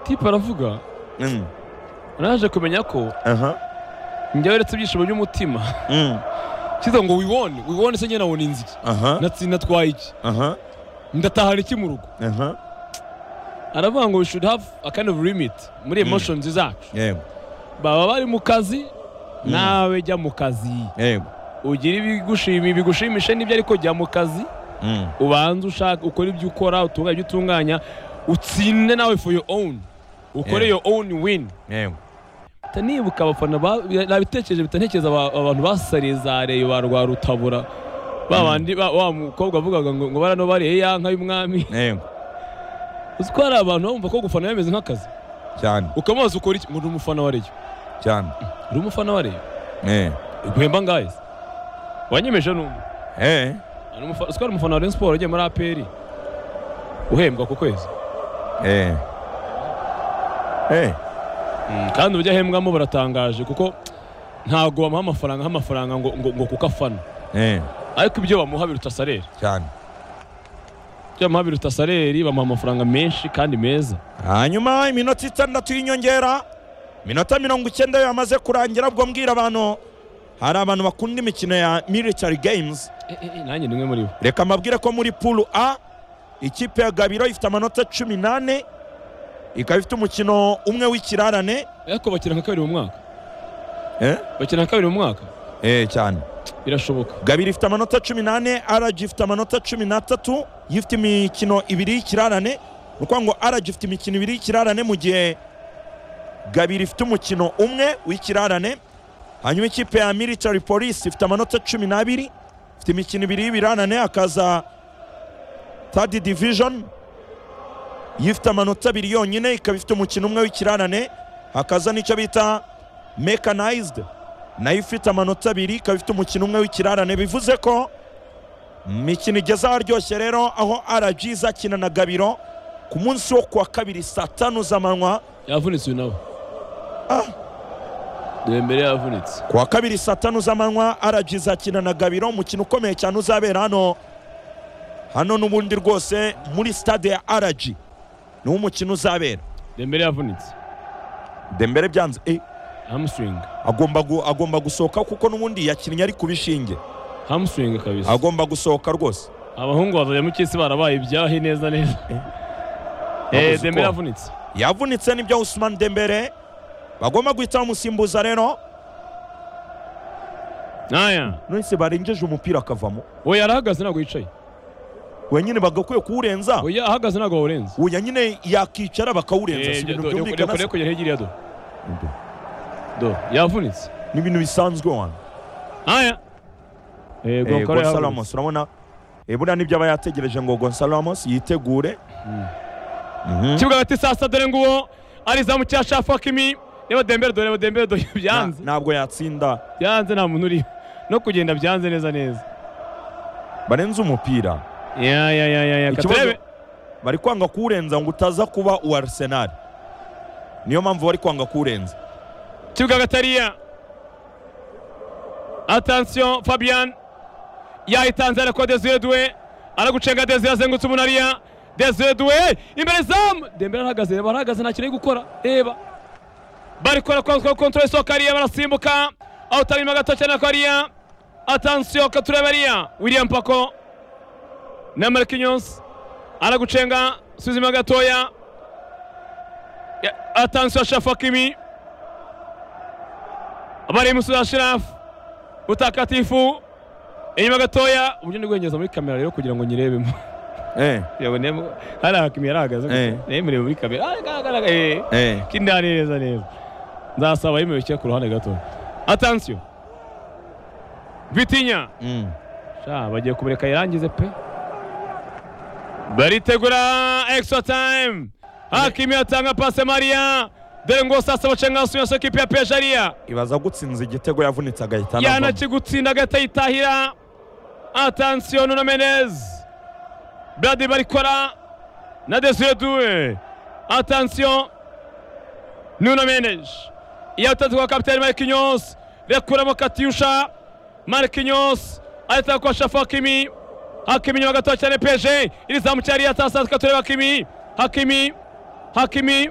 tipe aravuga Mm. naje kumenya ko aha njyewe uretse ibyishimo by'umutima Mm. kiza ngo wibone wibone se njye nabona inzi iki aha Natsi- natwaye iki aha ndatahana iki mu rugo aha aravuga ngo we should have a kind of limit muri emotions zacu yego baba bari mu kazi nawe jya mu kazi yego ugira ibigushimi bigushimishe n'ibyo ariko jya mu kazi Mm. ubanze ushaka ukore ibyo ukora utunganye ibyo utunganya utsinde nawe for your own ukore Yeah. your own win yego Mpita nibuka abafana ba- nabitekereje bitantekereza abantu basarizareye ba rwa rutabura ba bandi ba- wa mukobwa wavugaga ngo ngo barano bariye ya nka y'umwami yego uzi ko hari abantu bumva ko gufana bimeze nk'akazi cyane ukamubaza ukora iki ngo ni umufana wa reyo cyane uri umufana wa reyo eh guhemba ngahe se wanyemeje n'umwe eh Ni umufa- uzi ko ari umufana wa Rayon Sports ugiye muri APR uhembwa ku kwezi eh eh kandi uburyo ahembwamo buratangaje kuko ntabwo bamuha amafaranga nk'amafaranga ngo, ngo, ngo kuko afana eh ariko ibyo bamuha biruta saleri cyane ibyo bamuha biruta saleri bamuha amafaranga menshi kandi meza hanyuma iminota itandatu y'inyongera iminota mirongo icyenda yo yamaze kurangira ubwo mbwira abantu hari abantu bakunda imikino ya military games Eh, eh, eh, nanjye ni umwe muri bo reka mbabwire ko muri pulu a ikipe ya gabiro ifite amanota cumi n'ane ikaba ifite umukino umwe w'ikirarane ariko bakina nka kabiri mu mwaka eh? bakina nka kabiri mu mwaka eh cyane birashoboka gabiro ifite amanota cumi n'ane rg ifite amanota cumi n'atatu yo ifite imikino ibiri y'ikirarane ni ukuvuga ngo rg ifite imikino ibiri y'ikirarane mu gihe gabiro ifite umukino umwe w'ikirarane hanyuma ikipe ya military police ifite amanota cumi n'abiri ifite imikino ibiri y'ibirarane hakaza third division yo ifite amanota abiri yonyine ikaba ifite umukino umwe w'ikirarane hakaza n'icyo bita mechanized nayo ifite amanota abiri ikaba ifite umukino umwe w'ikirarane bivuze ko imikino igeze aharyoshye rero aho rg izakina na gabiro ku munsi wo kuwa kabiri saa tanu z'amanywa yavunitse uyu nawe Ah. Dembele yavunitse kuwa kabiri saa tanu z'amanywa rg izakina na gabiro umukino ukomeye cyane uzabera hano hano n'ubundi rwose muri stade ya rg niwo umukino uzabera Dembele yavunitse dembere byanze eh, hamstring agomba, gu, agomba gusohoka kuko n'ubundi yakinnye ari ku bishinge hamstring kabisa agomba gusohoka rwose abahungu bazajya mu cy'isi barabaye ibyahi neza neza Babuze eh uko. Dembele yavunitse yavunitse nibyo Usman Dembele bagomba guhita bamusimbuza rero naya nonese barengeje umupira akavamo we yarahagaze ntabwo yicaye wenyine bagakwiye kuwurenza we ahagaze ntabwo wawurenza uya nyine yakicara bakawurenza si ibintu byumvikana se? kugera hirya do do yavunitse ni ibintu bisanzwe wana naya Eh, Gonzalo Ramos urabona eh, buriya nibyo aba yategereje ngo Gonzalo Ramos yitegure Mhm. ikibuga hagati saa sita dore nguwo arizamu cya shafakimi reba dembere do reba dembere do Na- byanze ntabwo yatsinda byanze nta muntu uri no kugenda byanze neza neza barenze umupira ya ya ya ya ya Ikibazo- katurebe bari kwanga kuwurenza ngo utaza kuba uwa Arsenal niyo mpamvu bari kwanga kuwurenza ikibuga hagati hariya atansiyo fabian yayitanze ariko desire duwe aragucenga desire azengutse umuntu hariya desire duwe imbere zamu dembere arahagaze reba arahagaze nta kintu ari gukora reba bari gukora kwa kontorore isohoka hariya barasimbuka aho utarimo gato cyane ko hariya atansiyo katureba hariya william pako na markinyonsi aragucenga suzima gatoya Ya- atansiyo shafakimi bari musuza shirafu utakatifu inyuma gatoya uburyo ndi guhengeza muri kamera rero kugira ngo nyirebemo eh yabonemo hari hakimi yarahagaze Eh. yemerewe muri kamera Ah, agaragara eh eh kindani neza neza nzasaba yemewe cyo ku ruhande gato atansiyo bitinya Mm. sha bagiye kumureka yirangize pe baritegura extra time hakimi atanga pase mariya dore ngo sasa bacenga suyaso kipe ya pejariya ibaza gutsinza igitego yavunitse agahita anavamo. yanakigutsinda agahita yitahira atansiyo nuno menez bradi barikora na desire duwe atansiyo nuno menez yatanze kwa kapitani markinyos rekuramo katyusha markinyos arita kwa shafu hakimi hakimi nyuma gatoya cyane peje iri zamu cyari yatasa katureba hakimi hakimi hakimi